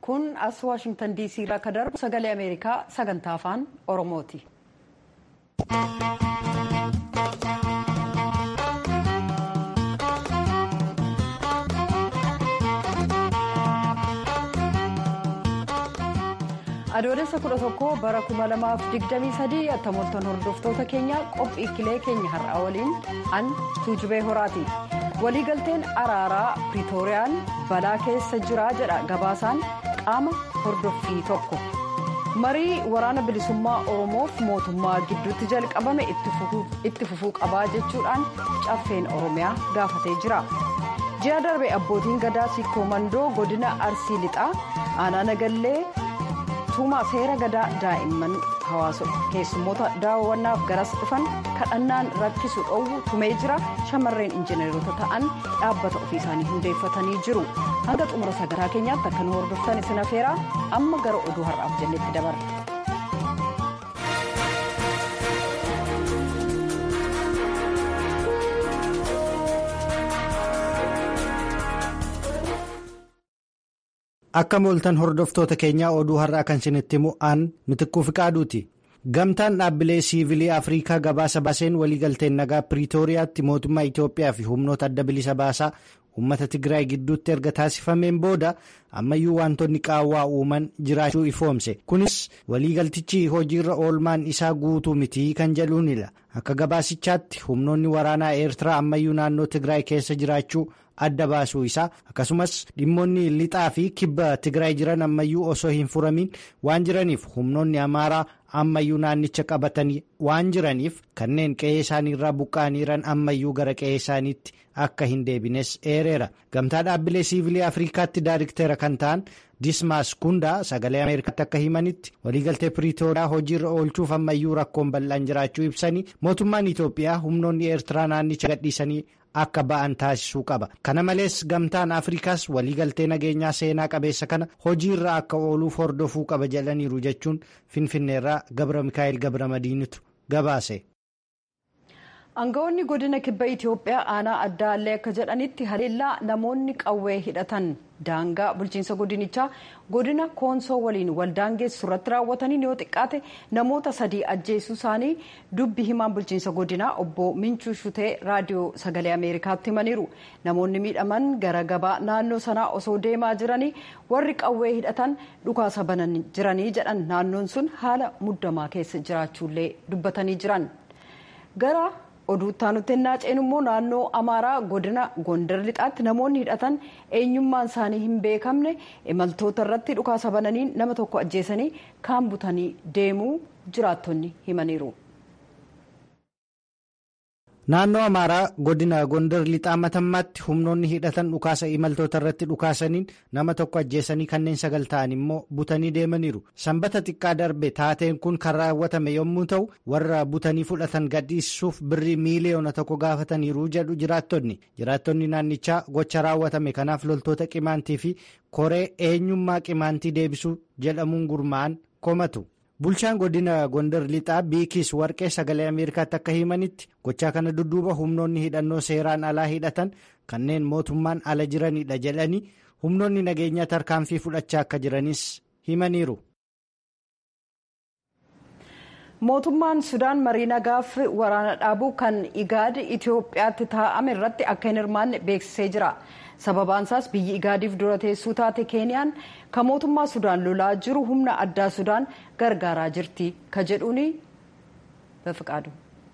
kun as waashingtan diisii irraa akka darbu sagalee ameerikaa sagantaa afaan oromooti. adoolessa kudha tokko bara kuma lamaaf digdamii sadii attamoltan hordoftoota keenya qophii kilee keenya har'aa waliin an tuujubee horaati waliigalteen araaraa piriitooriyaan balaa keessa jira jedha gabaasaan qaama hordoffii tokko marii waraana bilisummaa oromoof mootummaa gidduutti jalqabame itti fufuu qabaa jechuudhaan caffeen oromiyaa gaafatee jira ji'a darbe abbootiin gadaa sikkoo mandoo godina arsii lixaa aanaa nagallee. tuumaa seera gadaa daa'imman hawaasa keessummoota daawwannaaf garas dhufan kadhannaan rakkisu dhoowwu tumee jira shamarreen injineerota ta'an dhaabbata ofii isaanii hundeeffatanii jiru hanga xumura sagaraa keenyaatti akka nu hordoftan isin afeeraa amma gara oduu har'aaf jennetti dabarra. akka mooltan hordoftoota keenyaa oduu har'aa kan isinitti himu aan mitikkuu fiqaaduuti gamtaan dhaabbilee siivilii afriikaa gabaasa baaseen waliigalteen nagaa piriitooriyaatti mootummaa itiyoophiyaa fi humnoota adda bilisa baasaa uummata tigraay gidduutti erga taasifameen booda ammayyuu wantoonni qaawwaa uuman jiraachuu ifoomse kunis waliigaltichi hojiirra oolmaan isaa guutuu mitii kan jedhuunidha akka gabaasichaatti humnoonni waraanaa eertiraa ammayyuu naannoo tigraay keessa jiraachuu adda baasuu isaa akkasumas dhimmoonni lixaa fi kibba tigraay jiran ammayyuu osoo hin furamiin waan jiraniif humnoonni amaaraa ammayyuu naannicha qabatanii waan jiraniif kanneen qe'ee isaaniirraa buqqa'aniiran ammayyuu gara qe'ee isaaniitti akka hin deebines eereera gamtaa dhaabbilee siivilii afriikaatti daariktera kan ta'an dismaas kundaa sagalee ameerikaatti akka himanitti waliigaltee piriitooriyaa hojiirra oolchuuf ammayyuu rakkoon bal'aan jiraachuu ibsanii mootummaan itoophiyaa humnoonni eertiraa naannicha gadhiisanii akka ba'an taasisuu qaba kana malees gamtaan afrikaas waliigaltee nageenyaa seenaa qabeessa kana hojiirra akka ooluuf hordofuu qaba jedhaniiru jechuun finfinneerraa gabra mikaa'el gabra madiinitu gabaase. aangawoonni godina kibba itiyoophiyaa aanaa adda allee akka jedhanitti haleellaa namoonni qawwee hidhatan daangaa bulchiinsa godinichaa godina koonsoo waliin waldaangeessu irratti raawwatanii yoo xiqqaate namoota sadii ajjeesuu isaanii dubbi himaan bulchiinsa godinaa obbo minchuu shutee raadiyoo sagalee ameerikaatti himaniiru namoonni miidhaman gara gabaa naannoo sanaa osoo deemaa jiranii warri qawwee hidhatan dhukaasa banan jiranii jedhan naannoon sun haala muddamaa keessa jiraachuullee dubbatanii jiran gara oduuttaa nutti hin naaceen immoo naannoo amaaraa godina gondar lixaatti namoonni hidhatan eenyummaan isaanii hin beekamne imaltoota irratti dhukaasa bananiin nama tokko ajjeesanii kaan butanii deemuu jiraattonni himaniiru. naannoo amaaraa godina gondar lixaa matammaatti humnoonni hidhatan dhukaasa imaltoota irratti dhukaasaniin nama tokko ajjeesanii kanneen sagal ta'an immoo butanii deemaniiru sanbata xiqqaa darbe taateen kun kan raawwatame yommuu ta'u warra butanii fudhatan gadhiisuuf birrii miiliyoona tokko gaafataniiru jedhu jiraattonni jiraattonni naannichaa gocha raawwatame kanaaf loltoota qimaantii fi koree eenyummaa qimaantii deebisuu jedhamuun gurmaa'an komatu. bulchaan godina gondar lixaa biikis warqee sagalee ameerikaatti akka himanitti gochaa kana dudduuba humnoonni hidhannoo seeraan alaa hidhatan kanneen mootummaan ala jiranidha jedhanii humnoonni nageenyaa tarkaanfii fudhachaa akka jiranis himaniiru. mootummaan sudaan marii nagaaf waraana dhaabuu kan igaad itiyoophiyaatti taa'ame irratti akka hin hirmaanne beeksisee jira sababaan isaas biyyi igaadiif dura teessuu taate keeniyaan kan mootummaa sudaan lolaa jiru humna addaa sudaan gargaaraa jirti ka jedhuuni bafiqaadu.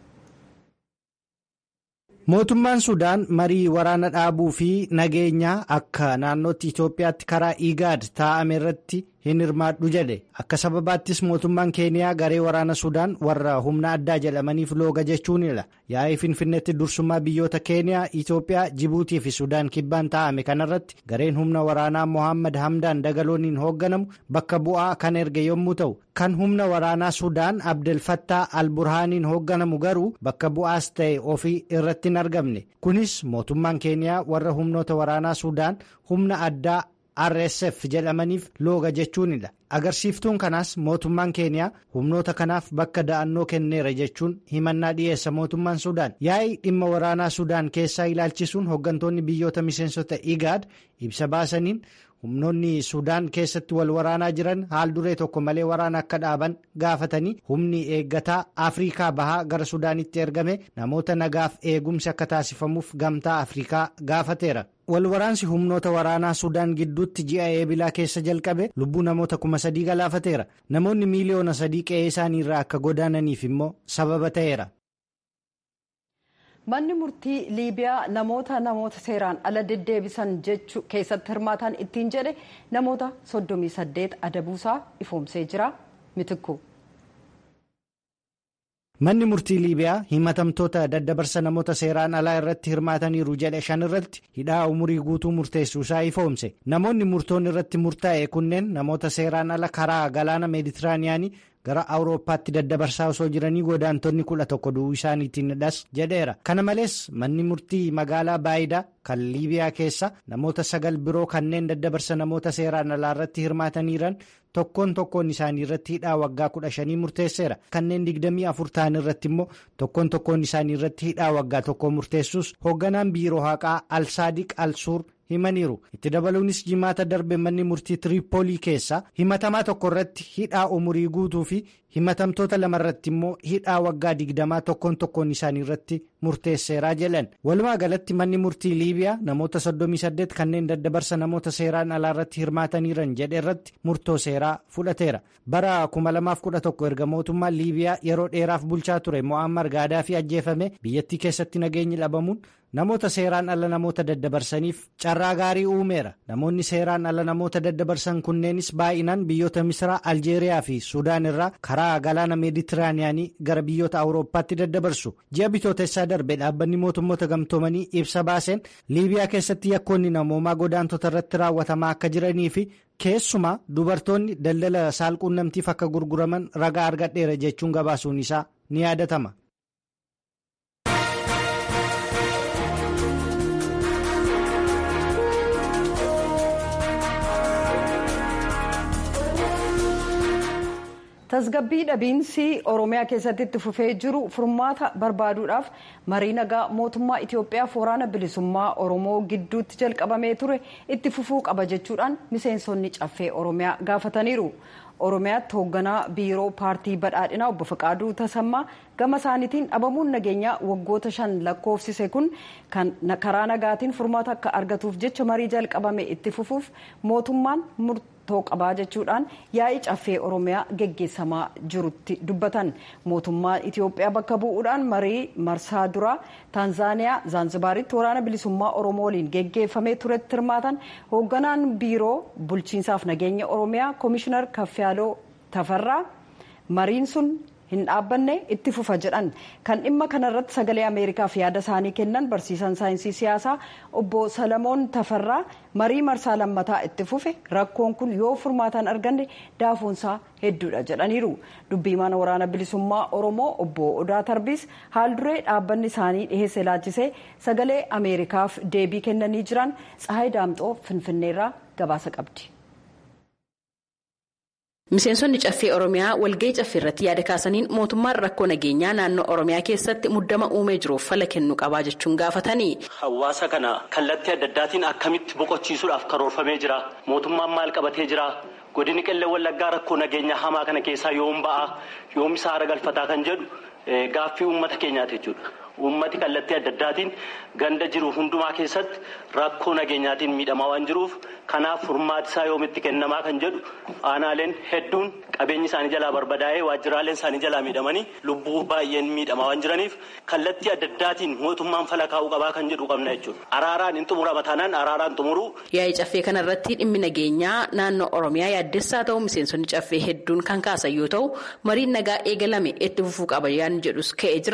mootummaan sudaan marii waraana dhaabuu fi nageenyaa akka naannootti itiyoophiyaatti karaa igaad taa'ame irratti hin hirmaadhu jedhe akka sababaattis mootummaan keeniyaa garee waraana sudaan warra humna addaa jedhamaniif looga jechuunidha yaa'ii finfinneetti dursummaa biyyoota keeniyaa itiyoophiyaa jibuutii fi sudaan kibbaan taa'ame kanarratti gareen humna waraanaa mohaammed hamdaan dagalooniin hoogganamu bakka bu'aa kan erge yommuu ta'u kan humna waraanaa sudaan abdelfattaa alburhaaniin hoogganamu garuu bakka bu'aas ta'e ofii irratti hin argamne kunis mootummaan keeniyaa warra humnoota waraanaa sudaan humna addaa rsf jedhamaniif looga jechuunidha agarsiiftuun kanaas mootummaan keeniyaa humnoota kanaaf bakka da'annoo kenneera jechuun himannaa dhiyeessa mootummaan sudaan yaa'ii dhimma waraanaa sudaan keessaa ilaalchisuun hooggantoonni biyyoota miseensota igaad ibsa baasaniin humnoonni sudaan keessatti wal waraanaa jiran haal duree tokko malee waraana akka dhaaban gaafatanii humni eeggataa afriikaa bahaa gara sudaanitti ergame namoota nagaaf eegumsi akka taasifamuuf gamtaa afriikaa gaafateera. wal waraansi humnoota waraanaa sudaan gidduutti ji'a eebilaa keessa jalqabe lubbuu namoota kuma sadii galaafateera namoonni miiliyoona sadii qe'ee isaanii irraa akka godaananiif immoo sababa ta'eera. manni murtii liibiyaa namoota namoota seeraan ala deddeebisan jechuu keessatti hirmaatan ittiin jedhe namoota 38 adabuusaa ifoomsee jira mitikku. manni murtii liibiyaa himatamtoota daddabarsa namoota seeraan alaa irratti hirmaataniiru jedhe shan irratti hidhaa umurii guutuu murteessuusaa ifoomse namoonni murtoon irratti murtaa'e kunneen namoota seeraan ala karaa galaana meeditiraaniyaanii gara awurooppaatti daddabarsaa osoo jiranii godaantonni kudha tokko du'uu isaaniitiin dhas jedheera kana malees manni murtii magaalaa baayidaa kan liibiyaa keessa namoota sagal biroo kanneen daddabarsa namoota seeraan alaa irratti hirmaataniiran tokkoon tokkoon isaanii irratti hidhaa waggaa kudha shanii murteesseera kanneen digdamii afur ta'an irratti immoo tokkoon tokkoon isaanii irratti hidhaa waggaa tokko murteessuus hoogganaan biiroo haqaa alsaadiq alsuur himaniiru itti dabaluunis jimaata darbe manni murtii tiriipoolii keessa himatamaa tokko irratti hidhaa umurii guutuu fi himatamtoota lama irratti immoo hidhaa waggaa digdamaa tokkoon tokkoon isaanii irratti murteesseeraa jedhan walumaa galatti manni murtii liibiyaa namoota 38 kanneen daddabarsa namoota seeraan alaa irratti hirmaataniiran jedhe irratti murtoo seeraa fudhateera bara 2011 erga mootummaan liibiyaa yeroo dheeraaf bulchaa ture mo'ammar gaadaafii ajjeefame biyyattii keessatti nageenyi dhabamuun namoota seeraan ala namoota daddabarsaniif carraa gaarii uumeera namoonni seeraan ala namoota daddabarsan kunneenis baay'inaan biyyoota misraa aljeeriyaa fi suudaan irraa karaa galaana meeditiraaniyaanii gara biyyoota awurooppaatti daddabarsu ji'a bitootessaa darbe dhaabbanni mootummoota gamtoomanii ibsa baaseen liibiyaa keessatti yakkoonni namoomaa godaantota irratti raawwatamaa akka jiranii fi keessumaa dubartoonni daldala saalquunnamtiif akka gurguraman ragaa argadheera jechuun gabaasuun isaa ni yaadatama. tasgabbii dhabiinsi oromiyaa keessatti itti fufee jiru furmaata barbaaduudhaaf marii nagaa mootummaa itiyoophiyaaf waraana bilisummaa oromoo gidduutti jalqabamee ture itti fufuu qaba jechuudhaan miseensonni caffee oromiyaa gaafataniiru oromiyaatti hoogganaa biiroo paartii badhaadhinaa obbo Faqaaduu Tasammaa gama isaaniitiin dhabamuun nageenyaa waggoota shan lakkoofsise kun kan karaa nagaatiin furmaata akka argatuuf jecha marii jalqabame itti fufuuf mootummaan murtoo qabaa jechuudhaan yaa'ii caffee oromiyaa geggeessamaa jirutti dubbatan mootummaa itiyoophiyaa bakka bu'uudhaan marii marsaa duraa taanzaaniyaa zaanzibaaritti waraana bilisummaa oromoo waliin geggeeffamee turetti hirmaatan hoogganaan biiroo bulchiinsaaf nageenya oromiyaa koomishinar kaffiyaaloo tafarraa mariin sun hin dhaabbanne itti fufa jedhan kan dhimma kanarratti sagalee ameerikaaf yaada isaanii kennan barsiisan saayinsii siyaasaa obbo salamoon tafarraa marii marsaa lammataa itti fufe rakkoon kun yoo furmaataan arganne daafuunsaa hedduudha jedhaniiru dubbii mana waraana bilisummaa oromoo obbo odaa tarbiis haal duree dhaabbanni isaanii dhiheesse laachisee sagalee ameerikaaf deebii kennanii jiran tsahaay daamxoo finfinneerraa gabaasa qabdi. Miseensonni caffee Oromiyaa walgahii caffee irratti yaada kaasaniin mootummaan rakkoo nageenyaa naannoo Oromiyaa keessatti muddama uumee jiruuf fala kennuu qabaa jechuun gaafatanii. Hawaasa kana kallattii adda addaatiin akkamitti boqochiisuudhaaf karoorfamee jira? Mootummaan maal qabatee jira? Godini qillee wallaggaa rakkoo nageenyaa hamaa kana keessaa yoom ba'a? Yoom isaa haara galfataa kan jedhu gaaffii uummata keenyaati jechuudha. Uummati kallattii adda addaatiin ganda jiru hundumaa keessatti rakkoo nageenyaatiin miidhamaa waan jiruuf kanaaf furmaati isaa yoomitti kennamaa kan jedhu aanaaleen hedduun qabeenyi isaanii jalaa barbadaa'ee waajjiraaleen isaanii jalaa miidhamanii lubbuu baay'een miidhamaa waan jiraniif kallattii adda addaatiin mootummaan fala kaa'uu qabaa kan jedhu qabna jechuudha. Araaraan hin xumurama taanaan araaraan xumuruu. Yaa'ii caffee kanarratti dhimmi nageenyaa naannoo Oromiyaa yaaddessaa ta'u miseensonni caffee hedduun kan kaasan yoo ta'u mariin nagaa eegalame itti fufuu qaba yaan jedhus ka'ee jira.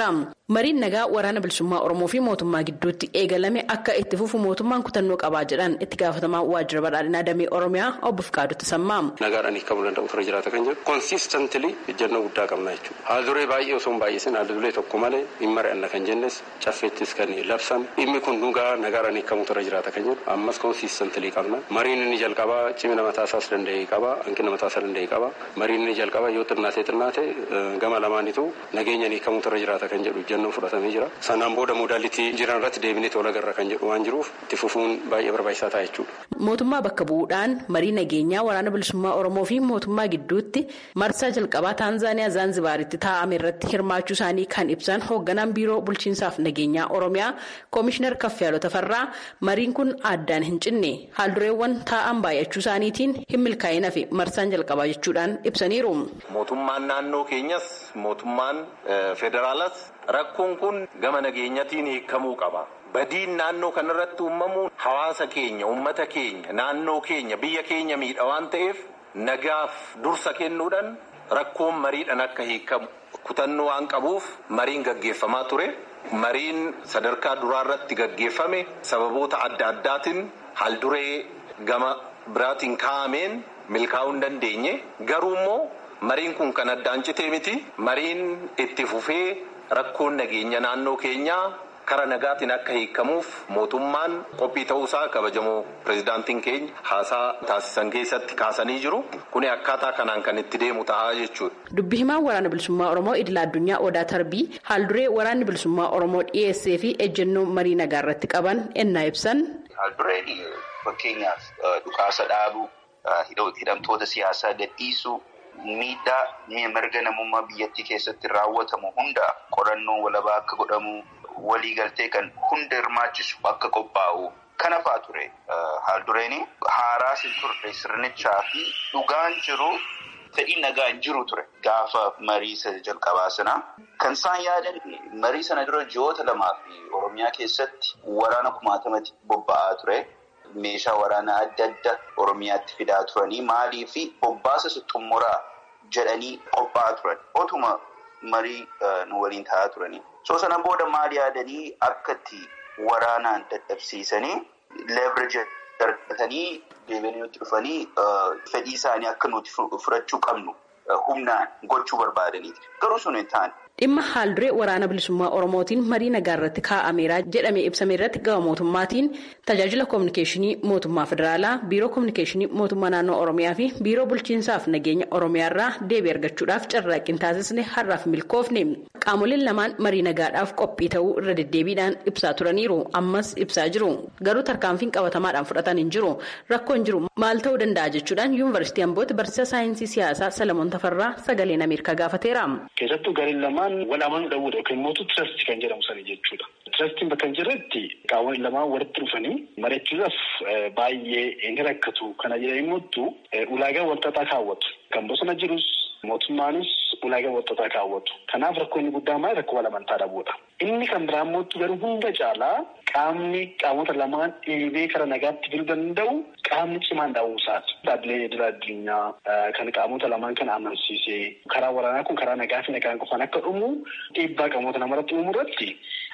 mariin nagaa waraana bilisummaa oromoo fi mootummaa gidduutti eegalame akka itti fufu mootummaan kutannoo qabaa jedhan itti gaafatamaa waajjira badhaadhinaa damee oromiyaa obbo Fikaaduu Tasammaa. Nagaadhaan hiikamuu danda'u ture jiraata kan jedhu konsiistantilii ejjennoo guddaa qabna jechuudha. Haal duree baay'ee osoo hin baay'isin haal duree tokko malee hin mari'anna kan jennes caffeettis kan labsame dhimmi kun dhugaa nagaadhaan hiikamuu ture jiraata kan jedhu ammas konsiistantilii qabna. Mariin inni jalqabaa cimina mataasaas danda'ee qaba hanqina mataasaa danda'ee qaba. Mariin inni jalqabaa yoo xinnaatee xinnaate gama lamaanitu nageenyaan hiikamuu ture jiraata kan jedhu ejjennoo fudhatamee jira. Sanaan booda modaalitii jiran irratti deebinee tola garra kan jedhu waan jiruuf itti fufuun baay'ee barbaachisaa ta'a jechuudha. Mootummaa bakka bu'uudhaan marii nageenyaa waraana bilisummaa Oromoo fi mootummaa gidduutti marsaa jalqabaa Taanzaaniyaa Zaanzibaaritti taa'ame irratti hirmaachuu isaanii kan ibsan hoogganaan biiroo bulchiinsaaf nageenyaa Oromiyaa Koomishinar Kaffiyaaloo Tafarraa mariin kun addaan hin cinne haaldureewwan taa'an baay'achuu isaaniitiin hin milkaa'ina fi marsaan jalqabaa jechuudhaan ibsaniiru. Mootummaan naannoo keenyas mootummaan federaalas rakkoon kun gama nageenyatiin hiikamuu qaba. Badiin naannoo kanarratti uumamuun hawaasa keenya, uummata keenya, naannoo keenya, biyya keenya miidha waan ta'eef nagaaf dursa kennuudhaan rakkoon mariidhaan akka hiikamu kutannoo waan qabuuf mariin gaggeeffamaa ture. Mariin sadarkaa duraarratti gaggeeffame sababoota adda addaatiin haalduree gama biraatiin kaa'ameen milkaa'uu hin dandeenye. Garuu immoo mariin kun kan addaan citee miti. Mariin itti fufee rakkoon nageenya naannoo keenyaa kara nagaatiin akka hiikamuuf mootummaan qophii ta'uusaa kabajamoo pirezidaantiin keenya haasaa taasisan keessatti kaasanii jiru. Kuni akkaataa kanaan kan itti deemu ta'a jechuudha. Dubbi himaan waraana bilisummaa Oromoo idila addunyaa Odaa Tarbii haalduree waraanni bilisummaa Oromoo dhiyeessee fi ejjennoo marii nagaa irratti qaban ennaa ibsan. Haaldureen fakkeenyaaf dhukaasa dhaabuu, hidhamtoota siyaasaa gadhiisuu, miidhaa mirga namummaa biyyattii keessatti raawwatamu hunda qorannoo walabaa akka godhamu. waliigaltee kan hunda hirmaachisu akka qophaa'u kana fa'aa ture haaldureen haaraa sin turre sirnichaa fi dhugaan jiru fedhii nagaan jiru ture gaafa marii jalqabaa sana kan isaan yaadan marii sana dura ji'oota lamaa fi oromiyaa keessatti waraana kumaatamatti bobba'aa ture meeshaa waraanaa adda adda oromiyaatti fidaa turanii maalii fi bobbaasa xumuraa jedhanii qophaa'aa turan otuma marii nu waliin taa'aa turanii. So sana booda maal yaadanii akkatti waraanaan dadhabsiisanii leverage argatanii deebi'anii nutti dhufanii fedhii isaanii akka nuti fudhachuu qabnu humnaan gochuu barbaadaniiti. Garuu sun hin taane. Dhimma haalduree waraana bilisummaa Oromootiin marii nagaa irratti kaa'ameera jedhamee ibsame irratti gama mootummaatiin tajaajila koominikeeshinii mootummaa federaalaa, biiroo koominikeeshinii mootummaa naannoo Oromiyaa fi biiroo bulchiinsaaf nageenya Oromiyaa irraa deebii argachuudhaaf carraaqqii taasisne har'aaf milkoofne. Qaamoleen lamaan marii nagaadhaaf qophii ta'uu irra deddeebiidhaan ibsaa turaniiru. Ammas ibsaa jiru. Garuu tarkaanfiin qabatamaadhaan fudhatan hin jiru. Rakkoon jiru maal ta'uu danda'a jechuudhaan yuunivarsiitii Ambootti barsiisaa saayinsii siyaasaa Salamoon Tafarraa sagaleen Ameerikaa gaafateera. Keessattuu gareen lamaan wal amanuu dhabuudha yookiin immoo tirastii kan jedhamu sana jechuudha. Tirastiin bakka hin jirretti qaamoleen lamaan walitti dhufanii mari'achuudhaaf baay'ee hin rakkatu. Kana jedhanii immoo ulaagaa walxaxaa kaawwatu. Kan bosona jirus mootummaanis ulaagaa walxaxaa kaawwatu. Kanaaf rakkoo inni guddaa maali rakkoo wal amantaa dhabuudha. Inni kan biraa immoo garuu hunda caalaa qaamni qaamota lamaan dhiibee kara nagaatti fiduu danda'u qaamni cimaan dhabuusaati. Dhaabbileen idil addunyaa kan qaamota lamaan kana amansiisee karaa waraanaa kun karaa nagaa fi nagaan qofaan akka dhumu dhiibbaa qaamota namarratti uumu irratti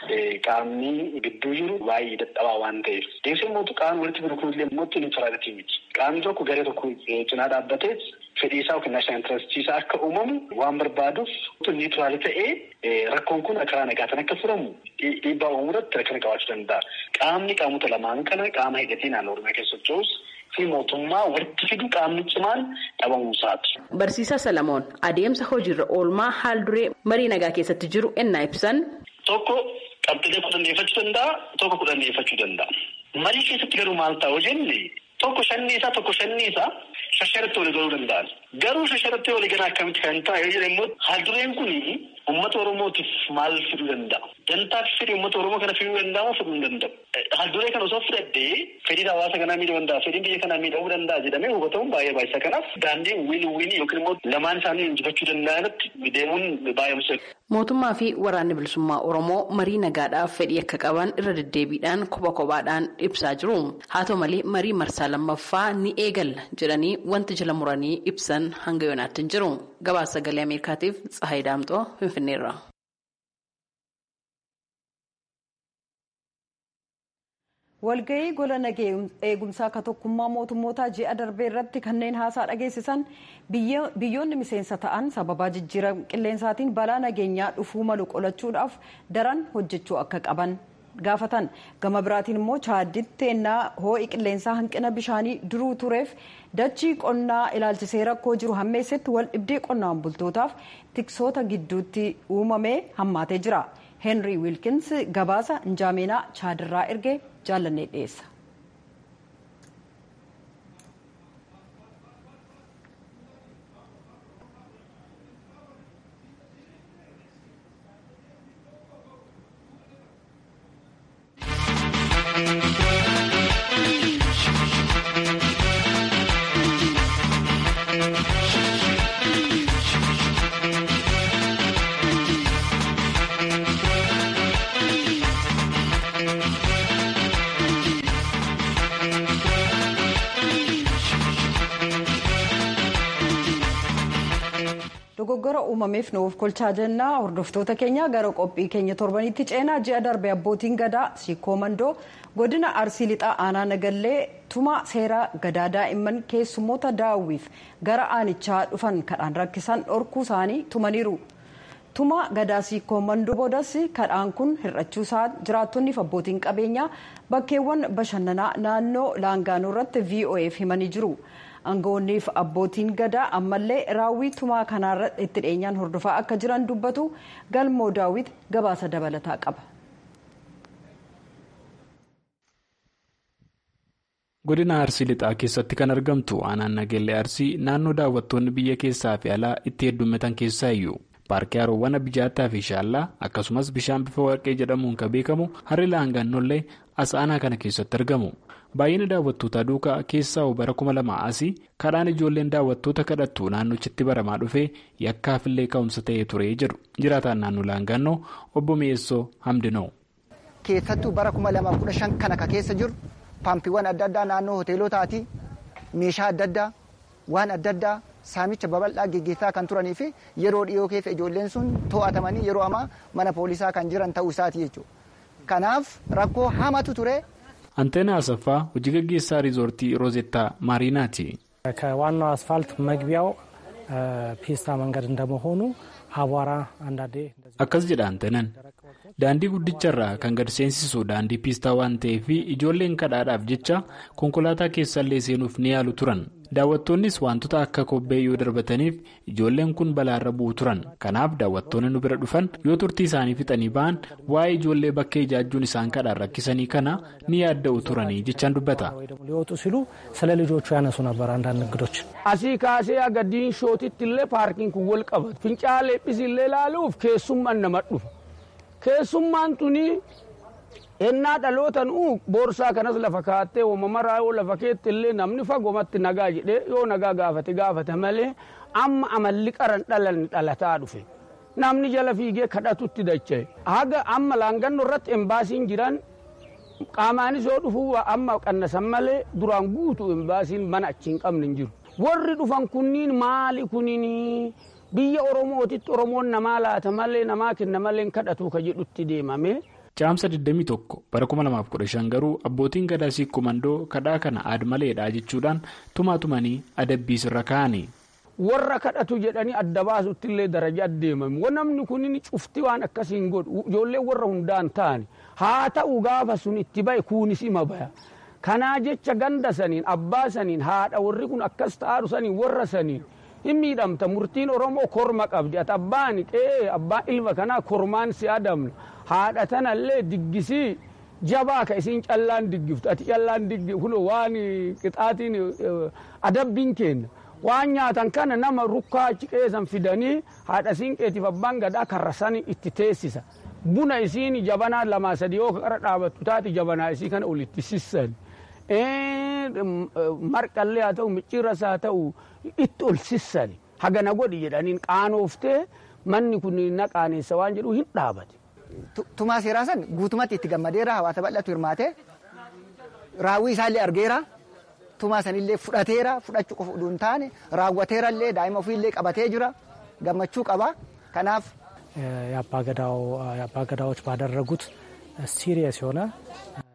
qaamni gidduu jiru baay'ee dadhabaa waan ta'eef. Deemsee immoo qaamni walitti fidu kunillee immoo niwutiraalitii miti. Qaamni tokko garee tokko cinaa dhaabbatee fedhii isaa yookiin naashinaal intarastii isaa akka uumamu waan barbaaduuf niwutiraali ta'ee rakkoon kun karaa nagaatiin akka furamu dhiibbaa uumuu irratti rakkina qabaachuu danda'a. Qaamni qaamota lamaan kana qaama hidhatee naannoo Oromiyaa keessa socho'us fi mootummaa walitti fidu qaamni cimaan dhabamuusaati. Barsiisaa Salamoon adeemsa hojiirra oolmaa haal duree marii nagaa keessatti jiru ennaa ibsan. Tokko qabxilee kudhanneeffachuu danda'a tokko kudhanneeffachuu danda'a. Marii keessatti garuu maal ta'u jenne tokko shanni isaa tokko shanni isaa shasharatti walii galuu danda'an. Garuu shasharatti walii galaa akkamitti kan ta'a yoo jedhamu immoo haaldureen kun uummata Oromootiif maal fiduu danda'a? Dantaaf fedhii uummata Oromoo kana fiduu danda'ama fiduu hin danda'u. Haalduree kana osoo fudhaddee fedhiin hawaasa kanaa miidhuu danda'a fedhiin biyya kanaa miidhuu danda'a jedhamee hubatamuun baay'ee baay'isa. Kanaaf daandii wiin wiinii yookiin immoo lamaan isaanii injifachuu danda'anitti deemuun baay'ee murteessa. Mootummaa fi waraanni bilisummaa Oromoo marii nagaadhaaf fedhii akka qaban irra deddeebiidhaan kopha kophaadhaan ibsaa jiru. Haa ta'u malee marii marsaa lammaffaa ni eegalla jedhanii wanti jala muranii ibsan hanga yoonaatti hin jiru. Gabaasa sagalee Ameerikaatiif Tsahayi Daamxoo Finfinneerra. walga'ii gola nagee eegumsaa ka tokkummaa mootummootaa ji'a darbee irratti kanneen haasaa dhageessisan biyyoonni miseensa ta'an sababaa jijjiirama qilleensaatiin balaa nageenyaa dhufuu malu qolachuudhaaf daran hojjechuu akka qaban gaafatan gama biraatiin immoo chaadditti ennaa hoo'i qilleensaa hanqina bishaanii duruu tureef dachii qonnaa ilaalchisee rakkoo jiru hammeessetti wal dhibdee qonnaan bultootaaf tiksoota gidduutti uumamee hammaatee jira. henry wilkins gabaasa injaameenaa chaadirraa ergee jaallannee dhiyeessa. dogoggora uumameef nuuf kolchaa jennaa hordoftoota keenya gara qophii keenya torbanitti ceenaa ji'a darbe abbootiin gadaa siikoo mandoo godina arsii lixaa aanaa nagallee tuma seeraa gadaa daa'imman keessummoota daawwiif gara aanichaa dhufan kadhaan rakkisan dhorkuu isaanii tumaniiru. tuma gadaa siikoo mandoo boodas kadhaan kun hir'achuu isaa jiraattonniif abbootiin qabeenyaa bakkeewwan bashannanaa naannoo laangaanoo irratti vo'eef himanii jiru. aangawoonniif abbootiin gadaa ammallee raawwii tumaa kanaarra itti dhiyeenyaan hordofaa akka jiran dubbatu galmoo daawwit gabaasa dabalataa qaba. godina arsii lixaa keessatti kan argamtu aanaan nageellee arsii naannoo daawwattoonni biyya keessaa fi alaa itti heddummatan keessaa iyyuu paarkii haroowwan abijaataa fi shaallaa akkasumas bishaan bifa warqee jedhamuun kan beekamu harri laangaannollee as aanaa kana keessatti argamu. baay'ina daawwattootaa duukaa keessaa bara kuma lama asii kadhaan ijoolleen daawwattoota kadhattu naannochitti baramaa dhufee yakkaafillee ka'umsa ta'ee ture jedhu jiraataan naannoo laangaannoo obbo mi'eessoo hamdinoo. keessattuu bara kuma lamaaf kudha shan kana ka keessa jiru paampiiwwan adda addaa naannoo hoteelotaati meeshaa adda addaa waan adda addaa saamicha babal'aa geggeessaa kan turanii fi yeroo dhiyoo keessa ijoolleen sun to'atamanii yeroo ammaa mana poolisaa kan jiran ta'uu isaati jechuudha kanaaf rakkoo hamatu ture. አንቴና አሰፋ hojii gaggeessaa riizoortii roozettaa maariinaati. ከዋናው አስፋልት መግቢያው ፒስታ መንገድ እንደመሆኑ አቧራ አንዳንዴ akkas jedha anteenan daandii guddicharraa kan gad seensisu daandii piistaa waan ta'eef ijoolleen kadhaadhaaf jecha konkolaataa keessallee seenuuf ni yaalu turan daawwattoonnis wantoota akka kobbee yoo darbataniif ijoolleen kun balaarra bu'u turan kanaaf daawwattoonni nu bira dhufan yoo turtii isaanii fixanii ba'an waa'ee ijoollee bakka ijaajjuun isaan kadhaan rakkisanii kana ni yaadda'u turanii jechaan dubbata. ሊወጡ ሲሉ ስለ ልጆቹ ያነሱ ነበር አንዳንድ እንግዶች asii kaasee aga diinshootitti illee paarkiin kun wal qabatu fincaalee dhisillee ilaaluuf keessummaan nama dhufa keessummaan tuni ennaa dhalootan uu boorsaa kanas lafa kaattee uumamaraa yoo lafa keetti illee namni fagoomatti nagaa jedhee yoo nagaa gaafate gaafate malee amma amalli qaran dhalan dhalataa dhufe namni jala fiigee kadhatutti dacha'e haga amma laangannoo irratti embaasiin jiran qaamaanis yoo dhufuu amma qannasan malee duraan guutu embaasiin mana achi hin qabne hin jiru warri dhufan kunniin maali kunniin biyya oromootitti oromoon namaa laata malee namaa kenna malee kadhatu ka jedhutti deemame. Caamsa 21 bara 2015 garuu abbootiin gadaa siikoo mandoo kadhaa kana aadmaleedha jechuudhaan tumaa tumanii adabbii sirra kaa'ani. warra kadhatu jedhanii adda baasutti illee daraja deemame namni kunin cufti waan akkasiin godhu ijoollee warra hundaan ta'ani haa ta'u gaafa sun itti ba'e kuunis ima baya kanaa jecha ganda saniin abbaa saniin haadha warri kun akkas ta'aaru saniin warra saniin hin miidhamta murtiin oromoo korma qabdi ati abbaan qe'ee abbaan ilma kanaa kormaan si adamna haadha tanallee diggisii jabaa ka isiin callaan diggiftu ati callaan diggi kun waan qixaatiin adabbiin kenna. waan nyaatan kana nama rukkaa achi qeessan fidanii haadha siinqeetiif abbaan gadaa karrasanii itti teessisa buna isiin jabanaa lamaa sadii yoo qara dhaabattu taati jabanaa isii kana olitti sissan marqallee haa ta'u micciirras haa ta'u itti ol sissan hagana godhi jedhaniin qaanooftee manni kun na qaaneessa waan jedhu hin dhaabate. Tumaa seeraa san guutumatti itti gammadeera hawaasa bal'atu hirmaate raawwii isaallee argeera. tumaa sanillee fudhateera fudhachuu qofa utuu hin taane raawwateerallee daa'ima ofiillee qabatee jira gammachuu qaba kanaaf. የአባገዳዎች ባደረጉት ሲሪየስ የሆነ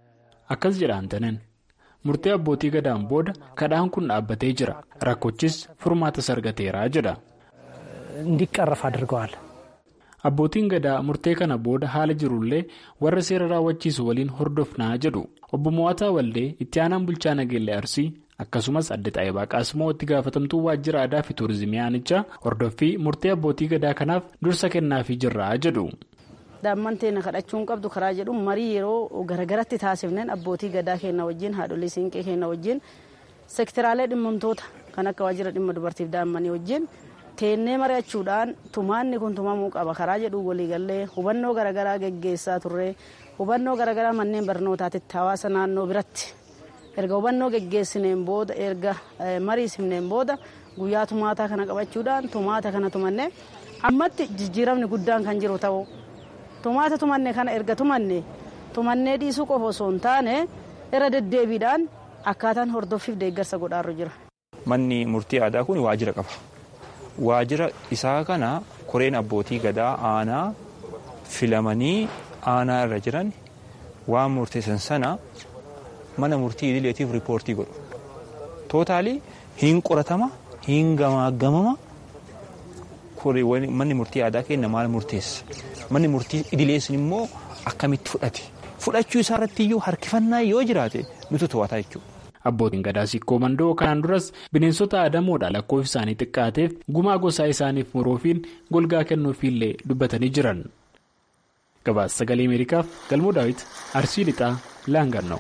akkas jedha Antanen. Murtee abbootii gadaan booda kadhaan kun dhaabbatee jira. Rakkochis furmaata argateera jedha. እንዲቀረፍ አድርገዋል። Abbootiin gadaa murtee kana booda haala jirullee warra seera raawwachiisu waliin hordofnaa jedhu. Obbo Mo'ataa Waldee itti aanaan bulchaa Nageellee Arsii akkasumas adde Xaayibaa Qaasimoo itti gaafatamtuu waajjira aadaa fi tuurizimii aanichaa hordoffii murtee abbootii gadaa kanaaf dursa kennaafii jirra jedhu. Daa'imman teenya kadhachuun qabdu karaa jedhu marii yeroo garagaratti taasifneen abbootii gadaa keenya wajjin haadholii siinqee keenya wajjin sektiraalee dhimmamtoota kan akka waajjira dhimma dubartiif daa'immanii wajjin teennee mari'achuudhaan tumaanni kun tumamuu qaba karaa jedhu waliigallee hubannoo garagaraa geggeessaa turre hubannoo garagaraa manneen barnootaatitti hawaasa naannoo biratti erga hubannoo geggeessineen booda erga mariisifneen booda guyyaa tumaataa kana qabachuudhaan tumaata kana tumanne ammatti jijjiiramni guddaan kan jiru ta'u tumaata tumanne kana erga tumanne tumannee dhiisuu qofa osoo hin taane irra deddeebiidhaan akkaataan hordoffiif deeggarsa godhaarru jira. Manni murtii aadaa kun waajjira qaba. Waajjira isaa kana koreen abbootii gadaa aanaa filamanii aanaa irra jiran waan murteessan sana mana murtii idileetiif riippoortii godhu. Tootaalii hin qoratama hin gamaagamama manni murtii aadaa kenna maal murteessa. Manni murtii idileessin immoo akkamitti fudhate. Fudhachuu isaa irratti iyyuu harkifannaa yoo jiraate nutu to'ata jechuudha. Abbootiin gadaa sikkoo mandoo kanaan duras bineensota aadamoodha lakkoofsi isaanii xiqqaateef gumaa gosaa isaaniif muruufiin golgaa kennuufiillee dubbatanii jiran. Gabaasa sagalee Ameerikaaf galmoo daawit Arsii Lixaa Laangannoo.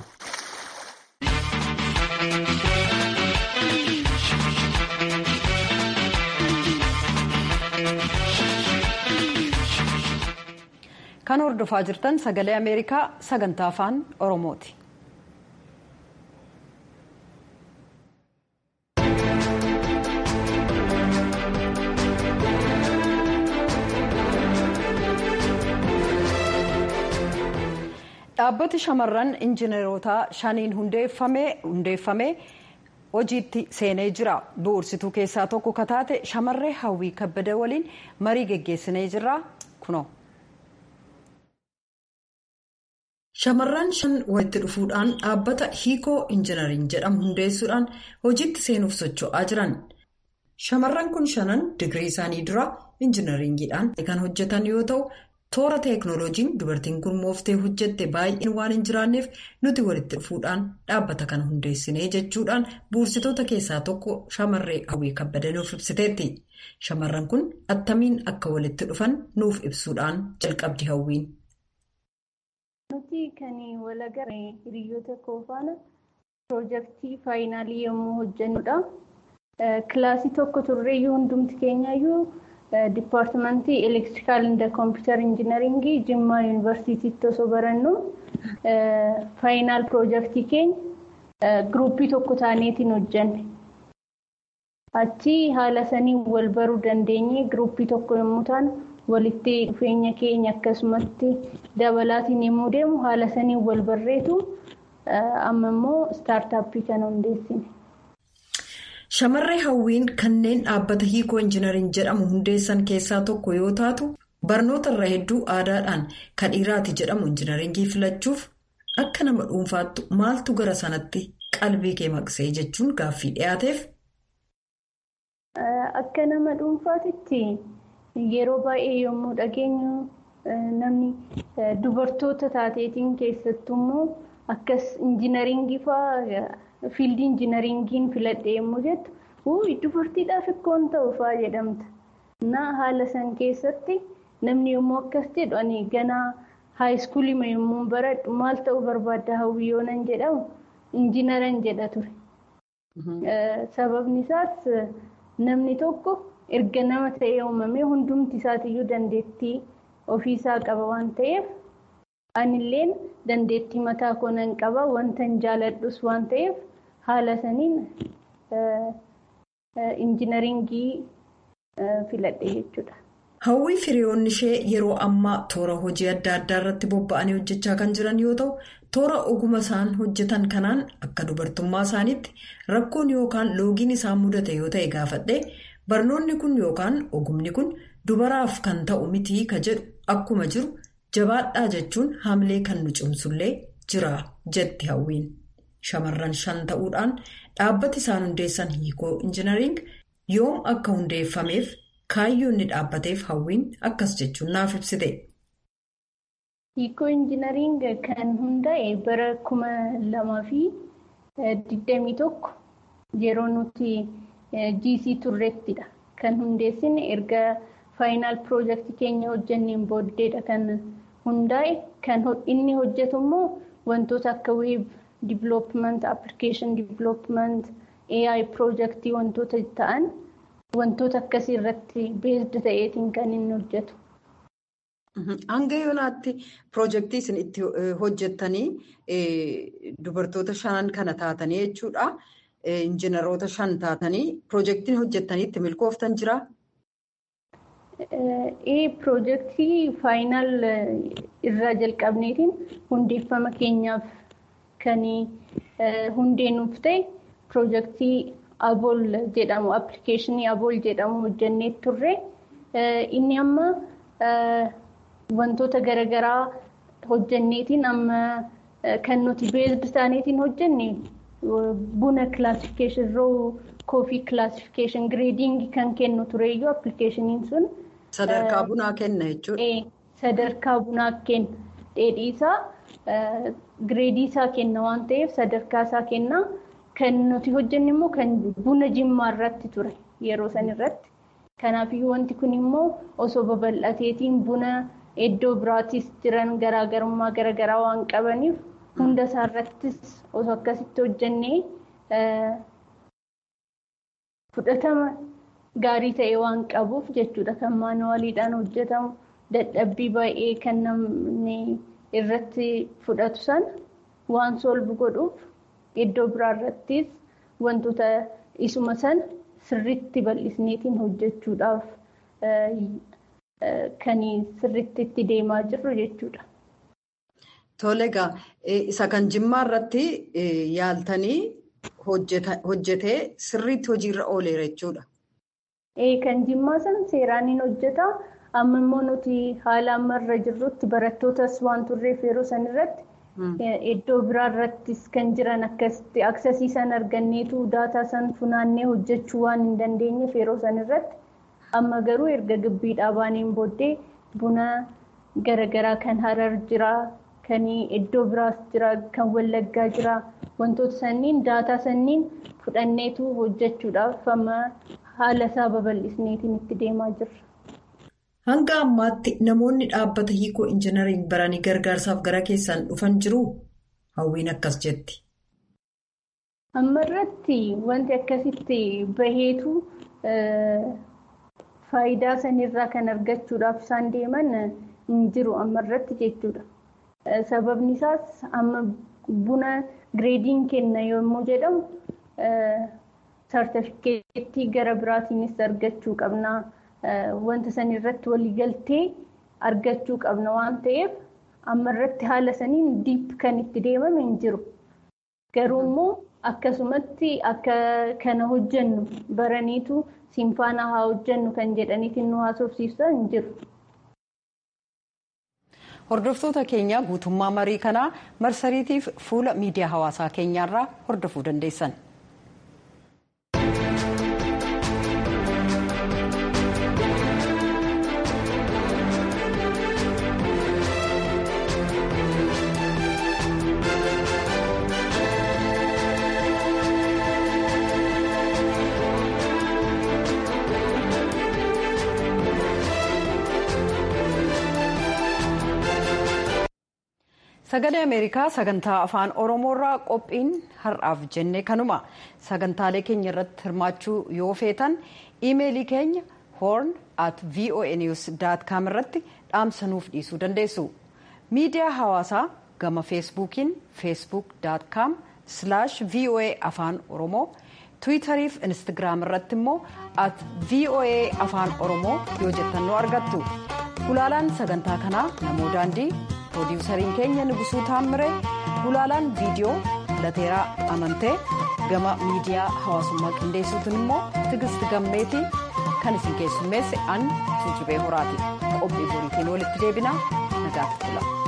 Kan hordofaa jirtan sagalee Ameerikaa sagantaa afaan Oromooti. dhaabbati shamarran injineerotaa shaniin hundeeffame hojiitti seenee jira bu'uursituu keessaa tokko kataate shamarree hawwii kabbada waliin marii geggeessinee jirra kunoo. shamarran shan walitti dhufuudhaan dhaabbata hiikoo injinariin jedhamu hundeessuudhaan hojiitti seenuuf socho'aa jiran shamarran kun shanan digirii isaanii dura injinariingiidhaan kan hojjetan yoo ta'u. toora teeknooloojiin dubartiin kun mooftee hojjette baay'een waan hin jiraanneef nuti walitti dhufuudhaan dhaabbata kana hundeessinee jechuudhaan buursitoota keessaa tokko shamarree hawwii kabbada nuuf ibsiteetti shamarran kun attamiin akka walitti dhufan nuuf ibsuudhaan jalqabdi hawwiin. nuti kan walagarre hiriyoota koo faana piroojeektii faayinaalii yommuu hojjannudha kilaasii tokko turreeyyuu hundumti keenyayyuu. dipaartimentii elektirikaal inda kompiitar injinaringii jimmaa yuunivarsiitiitti osoo barannu faayinaal piroojeektii keenya giruuppii tokko taaneetiin hojjanne. Achi haala saniin wal baruu dandeenye giruuppii tokko yommuu taanu walitti dhufeenya keenya akkasumatti dabalaatiin yommuu deemu haala saniin wal barreetu amma immoo istaartaappii kana hundeessine. Shamarree hawwiin kanneen dhaabbata hiikoo injinariin jedhamu hundeessan keessaa tokko yoo taatu barnoota irra hedduu aadaadhaan kan dhiiraati jedhamu injinaringii filachuuf akka nama dhuunfaattu maaltu gara sanatti qalbii kee maqsee jechuun gaaffii dhiyaateef. Akka nama dhuunfaatitti yeroo baay'ee yommuu dhageenyu namni dubartoota taateetiin keessattuu immoo akkas injinaringii fa'aa. fiildii injinaringiin filadhe yommuu jettu dubartiidhaaf ikkoon ta'u fa'aa jedhamta. Na haala san keessatti namni yommuu akkas jedhu ani ganaa haayiskuulii yommuu baradhu maal ta'uu barbaadda hawwii yoo nan jedhamu injinaran jedha ture. Sababni isaas namni tokko erga nama ta'ee uumamee hundumti isaatiyyuu dandeettii ofiisaa qaba waan ta'eef anilleen dandeettii mataa koo nan qaba wanta hin jaaladhus waan ta'eef. haala saniin injinaringii filadhe jechuudha. Hawwii firiyoonni ishee yeroo ammaa toora hojii adda addaa irratti bobba'anii hojjechaa kan jiran yoo ta'u toora oguma isaan hojjetan kanaan akka dubartummaa isaaniitti rakkoon yookaan loogiin isaan mudate yoo ta'e gaafadhe barnoonni kun yookaan ogumni kun dubaraaf kan ta'u mitii ka jedhu akkuma jiru jabaadhaa jechuun haamilee kan nu cimsullee jira jetti hawwiin shamarran shan ta'uudhaan dhaabbati isaan hundeessan hiikoo injinariing yoom akka hundeeffameef kaayyoo inni dhaabbateef hawwiin akkas jechuun naaf ibsite. hiikoo injinariing kan hundaa'e bara kuma lamaa fi digdamii tokko yeroo nuti GC turreettidha kan hundeessine erga faayinaal piroojeektii keenya hojjanneen booddeedha kan hundaa'e kan inni hojjetu immoo wantoota akka weeb divilooppiment appilikeeshin divilooppiment AI piroojeektii wantoota ta'an wantoota akkasii irratti beesd ta'eetiin kan inni hojjetu. Hanga yoonaatti piroojeektii isin itti hojjettanii dubartoota shanan kana taatanii jechuudha. Injiinaroota shan taatanii piroojeektiin hojjettanii itti milkooftan jiraa? Piroojeektii faayinaal irraa jalqabneetiin hundeeffama keenyaaf kan hundee nuuf ta'e piroojeektii abool jedhamu appilikeeshinii abool jedhamu hojjannee turre inni amma wantoota garaagaraa hojjanneetiin amma kan nuti beesd isaaniitiin hojjenne buna kilaasifikeeshin roo koofii kilaasifikeeshin gireediingii kan kennu tureeyyuu appilikeeshiniin sun. Sadarkaa bunaa kenna jechuudha. Sadarkaa bunaa kenna. Dheedhii isaa gireedii isaa kenna waan ta'eef sadarkaa isaa kenna. Kan nuti hojjenne immoo kan buna jimmaa irratti ture yeroo san irratti. Kanaafiyyuu wanti kun immoo osoo babal'ateetiin buna iddoo biraattis jiran garaagarummaa garaagaraa waan qabaniif hunda isaa irrattis osoo akkasitti hojjennee fudhatama gaarii ta'e waan qabuuf jechuudha kan maanuwaaliidhaan hojjetamu dadhabbii baay'ee kan namni irratti fudhatu san waan solbu godhuuf iddoo biraa irrattis wantoota isuma san sirriitti bal'isneetiin hojjechuudhaaf kan sirriitti itti deemaa jirru jechuudha. Tole egaa isa kan jimmaa irratti yaaltanii hojjetee sirriitti hojiirra ooleera jechuudha. Kan jimmaa san seeraan hin hojjeta. Amma immoo nuti haala ammarra jirrutti barattootas waan turreef yeroo san irratti iddoo biraa irrattis kan jiran akkasitti aksasii san arganneetu daataa san funaannee hojjechuu waan hin dandeenyeef yeroo san irratti amma garuu erga gibbiidhaa baaneen booddee buna garaagaraa kan harar jira. Kan iddoo biraas jira, kan wallaggaa jira. Wantoota sanniin daataa sanniin fudhanneetu hojjechuudhaaf amma haala isaa babal'isneetiin itti deemaa jirra. Hanga ammaatti namoonni dhaabbata hiikoo injinariin baranii gargaarsaaf gara keessaan dhufan jiru hawwiin akkas jetti. Amma irratti wanti akkasitti baheetu faayidaa sanirraa kan argachuudhaaf isaan deeman hin jiru amma irratti jechuudha. Sababni isaas amma buna gireediin kenna yommuu jedhamu sartifikeettii gara biraatiinis argachuu qabna. Wanta san irratti waliigaltee argachuu qabna waan ta'eef amma irratti haala saniin diip kan itti deemame hin jiru. Garuu immoo akkasumatti akka kana hojjennu baraniitu simfaana haa hojjennu kan jedhaniitiin nu haasofsiisan hin jiru. Hordoftoota keenya guutummaa marii kanaa marsariitiif fuula miidiyaa hawaasaa keenyaarraa hordofuu dandeessan. sagalee ameerikaa sagantaa afaan oromoorraa qophiin har'aaf jenne kanuma sagantaalee keenya irratti hirmaachuu yoo feetan iimeelii keenya horn at voa news com irratti dhaamsanuuf dhiisuu dandeessu miidiyaa hawaasaa gama feesbuukiin feesbuuk com voa afaan oromoo tiwiitarii fi instagiraam irratti immoo at voa afaan oromoo yoo jettan nu argattu gulaalaan sagantaa kanaa namoo daandii piroodiwusariin keenya nugusuu taammire gulaalaan viidiyoo lateeraa amantee gama miidiyaa hawaasummaa qindeessuutiin immoo tigist gammeetii kan isin keessummeesse an tuujubee horaati qophii boriitiin walitti deebinaa nagaatti tula.